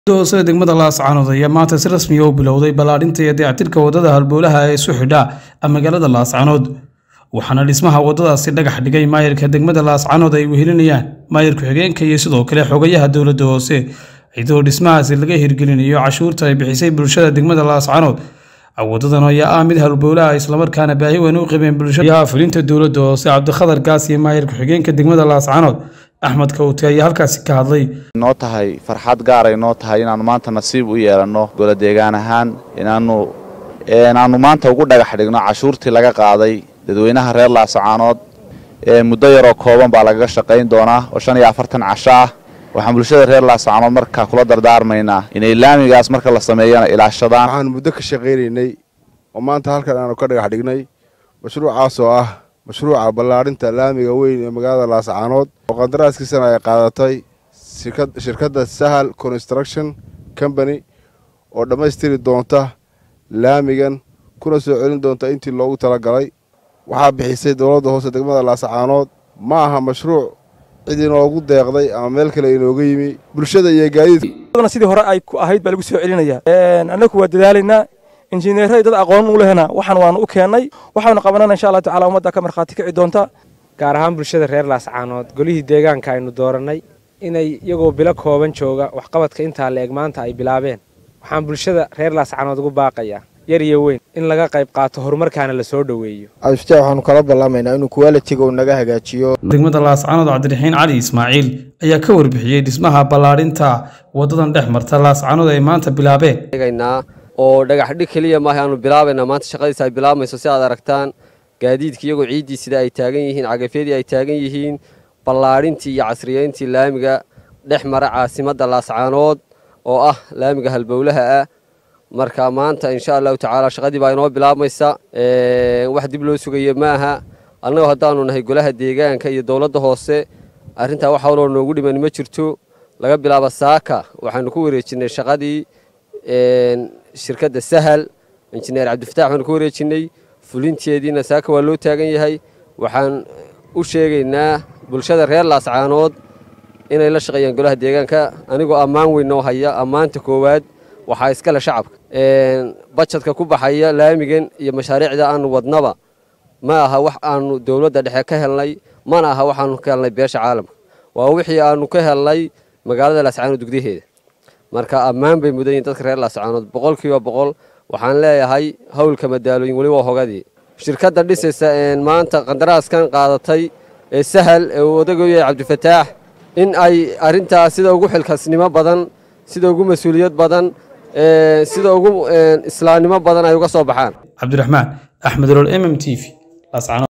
hoose degmada laascaanood ayaa maanta si rasmi ah u bilowday ballaadhinta iyo dayactirka waddada halbowlaha ee isu xidha magaalada laascaanood waxaana dhismaha waddadaasi dhagax dhigay maayarka degmada laascaanood ay wehelinayaan maayar ku-xigeenka iyo sidoo kale xogayaha dowladda hoose iyadoo dhismahaasi laga hirgelinayo cashuurta ay bixisay bulshada degmada laascaanood wadadan ayaa ah mid halbowlaha islamarkaana baahi weyn u qabeen bulshada fulinta dowladda hoose cabdikhadar gaas iyo maayar ku-xigeenka degmada laascaanood axmed kawte ayaa halkaasi ka hadlay noo tahay farxad gaaray noo tahay inaannu maanta nasiib u yeelanno golo deegaan ahaan inaannu inaannu maanta ugu dhagax dhigno cashuurtii laga qaaday dadweynaha reer laascaanood muddo yaroo kooban baa lagaga shaqayn doonaa oo shan iyo afartan casho ah waxaan bulshada reer laascaanood markaa kula dardaarmaynaa inay laamigaas marka la sameeyana ilaashadaan waxaan muddo ka shaqaynaynay oo maanta halkan aanu ka dhagax dhignay mashruucaas oo ah mashruuca ballaadhinta laamiga weyn ee magaalada laascaanood oo qandaraaskiisana ay qaadatay shirkadda sahal construction company oo dhammaystiri doonta laamigan kuna soo celin doonta intii loogu talagalay waxaa bixisay dowladda hoose degmada laascaanood ma aha mashruuc cid inoogu deeqday ama meel kale inooga yimi bulshada iyo gaadiidka sidii hore ay ku ahayd baa lagu soo celinaya annagu waa dadaalaynaa injineeray dad aqoon u lehna waxaan waanu u keennay waxaanu qabanana insha allah tacala ummadda ka markhaati kici doonta gaar ahaan bulshada reer laascaanood golihii deegaanka aynu doorannay inay iyagoo bilo kooban jooga waxqabadka intaa la eg maanta ay bilaabeen waxaan bulshada reer laascaanood ugu baaqayaa yar iyo weyn in laga qayb qaato horumarkaana la soo dhoweeyo abstaa waxaanu kala ballamaynaa inuu kuwaalitiga uu naga hagaajiyo degmada laascaanood cabdiraxiin cali ismaaciil ayaa ka warbixiyey dhismaha ballaadhinta waddadan dhex marta laascaanood ay maanta bilaabeen oo dhagax dhig keliya maaha aanu bilaabaynaa maanta shaqadiisa ay bilaabmayso si aad aragtaan gaadiidka iyagoo ciiddii sida ay taagan yihiin cagafyadii ay taagan yihiin ballaadhintii iyo casriyeyntii laamiga dhex mara caasimadda laascaanood oo ah laamiga halbowlaha ah marka maanta insha allahu tacaala shaqadii baa inoo bilaabmaysa wax dib loo sugaya ma aha annagoo haddaanu nahay golaha deegaanka iyo dowladda hoose arrintaa wax howloo noogu dhiman ma jirto laga bilaabo saaka waxaanu ku wareejinnay shaqadii shirkadda sahal injineer cabdifatax baanu ku wareejinnay fulinteediina saaka waa loo taagan yahay waxaan u sheegaynaa bulshada reer laascaanood inay la shaqeeyaan golaha deegaanka anigoo ammaan weyn noo haya ammaanta koowaad waxaa iskale shacabka bajadka ku baxaya laamigan iyo mashaariicda aanu wadnaba ma aha wax aanu dowladda dhexe ka helnay mana aha waxaanu ka helnay beesha caalamka waa wixii aanu ka helnay magaalada laascaanood gudyaheeda marka ammaan bay mudan yihin dadka reer laascaanood boqolkiiba boqol waxaan leeyahay howlka madaalooyin weli waa hogadii shirkadda dhisaysa maanta qandaraaskan qaadatay ee sahal ee uu odagoyahay cabdifataax in ay arrintaas sida ugu xilkasnimo badan sida ugu mas-uuliyad badan sida ugu islaamnimo badan ay uga soo baxaan cabdiraxmaan axmed olool m m t v